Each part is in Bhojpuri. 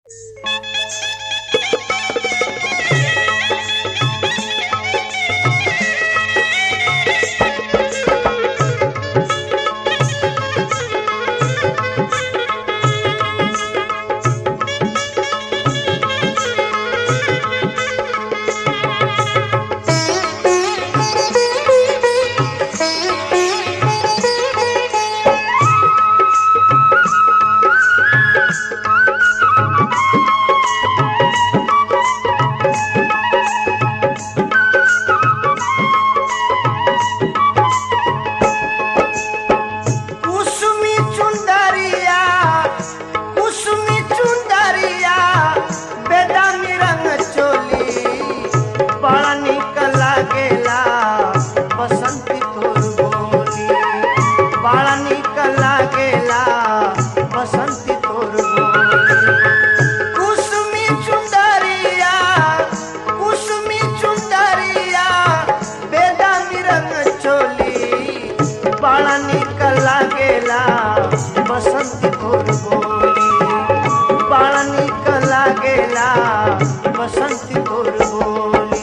कुसुमी चुंदरिया कुसुमी चुंदरिया बेदामी रंग चोली बड़ा निक लागेला बसंती तोर बोली बड़ा निक लागेला बसंती तोर बोली कुसुमी चुंदरिया कुसुमी चुंदरिया बेदामी रंग चोली बड़ा निक लागेला बसंत तोर बोली बड़ा निक लागेला बसंत तोर बोली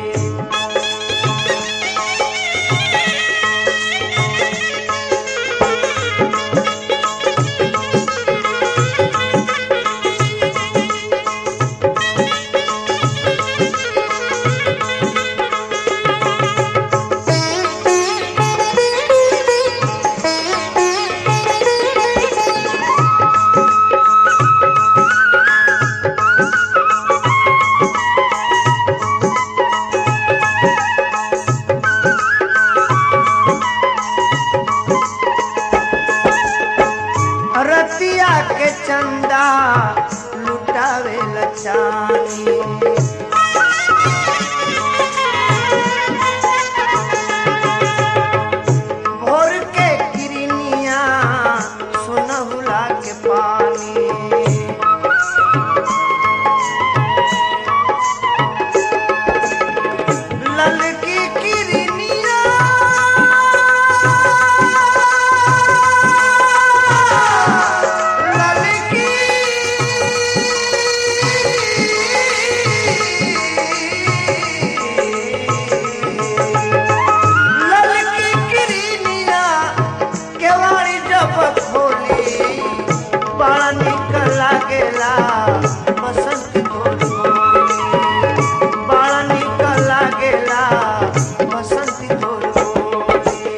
रतिया के चंदा लुटावे लचानी भोर के किरनिया सुनहुला के पानी ललकी किरनिया ललकी ललकी किरनिया केवाड़ी जब खोली बड़ा निक लागेला बसंत तोर बोली बड़ा निक लागेला बसंत तोर बोली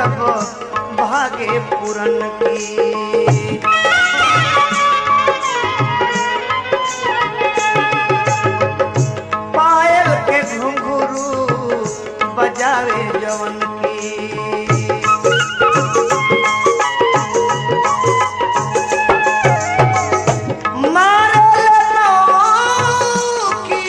जब भागे पूरन की पायल के घुंघरू बजावे जवन की मारे की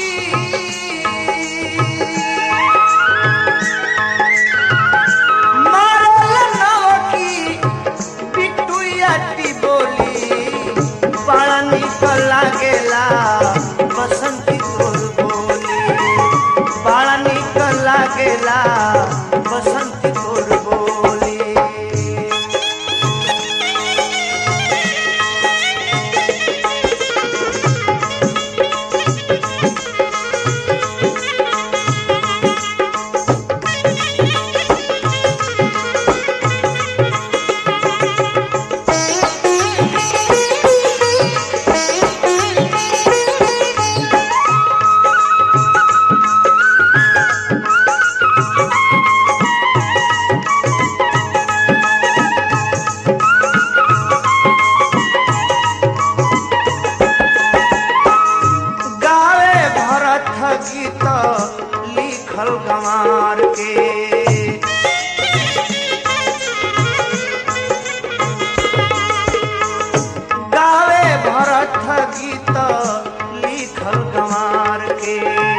बिटुआटी बोली बड़ा निक लागेला बसंती तोर बोली बड़ा निक लागेला बसंती तोर बोली गावे भरत गीत लिखल गंवार के गावे भरत गीत लिखल गंवार के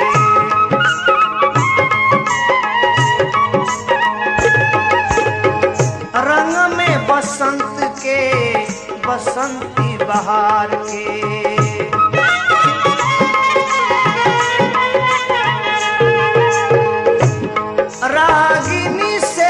रंग में बसंत के बसंती बहार के रागिनी से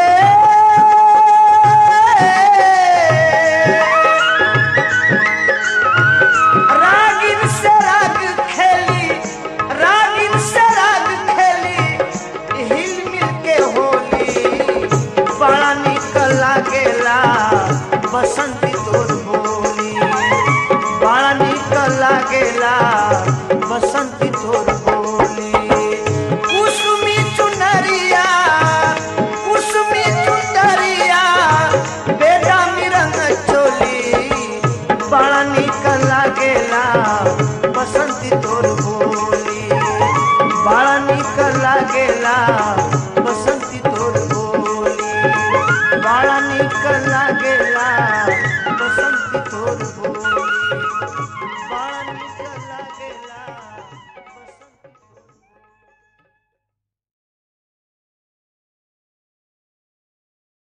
रागिन से राग खेली रागिन से राग खेली हिल मिल के होली बड़ा निक लागेला बसंती तोर बोली बड़ा निक लागेला बसंती तोर बोली कुसुमी चुनरिया कुसुमी चुनरिया बेटा मिरंग चोली बड़ा निक लागेला बसंती तोर बोली बड़ा निक लागेला बसंती तोर बोली बड़ा निक लागेला बसंती